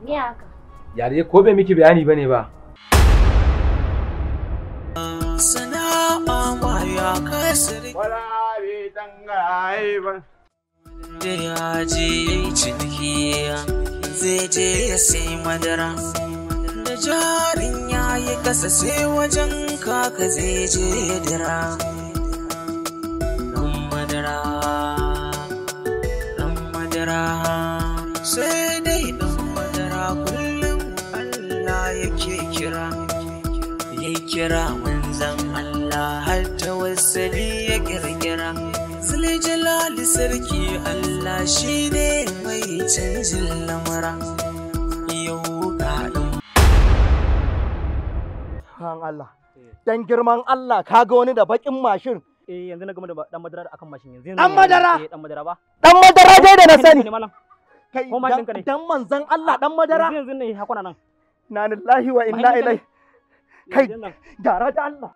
Me haka? Yare ko bai miki bayani bane ba. Sana'a ma ya kasar Wala bai tangaye ba. da ya je ya yi ciniki zai je ya sai madara. Da jarin ya yi kasa sai wajen kaka zai je ya dira. Ɗan madara, ɗan madara, sai dai ɗan madara kullum Allah yake kira. Ya kira manzan Allah har ta wasali ya kirkira. Zule jalali sarki Allah shi ne mai canjin lamura. Yau ga ɗan kan Allah dan girman Allah kaga wani da bakin mashin Eh yanzu na gama da dan madara akan mashin yanzu. Dan madara? Eh dan madara ba. dan madara dai da na sani Ne malam. kai Ko mashin ka ne? dan manzon Allah dan madara Yanzu yanzu ne hakuna nan. na lillahi wa inna Mashin ka ne? ilaihi Kai. Yanzu nan. gara da Allah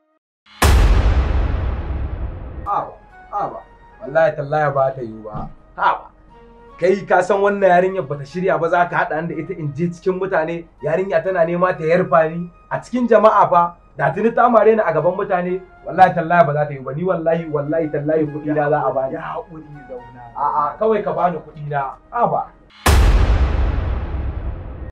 Aba, aba. Wallahi tallahi ba ta yiwu ba. Aba. Kai ka san wannan yarinyar bata shirya ba za ka haɗa ni da ita in je cikin mutane yarinya tana nema ta yarfa ni a cikin jama'a fa da tuni ta mare ni a gaban mutane wallahi tallahi ba za ta yi ba ni wallahi wallahi tallahi kuɗi na za a bani. ya haƙuri zauna A'a kawai ka bani kuɗi na. Aba.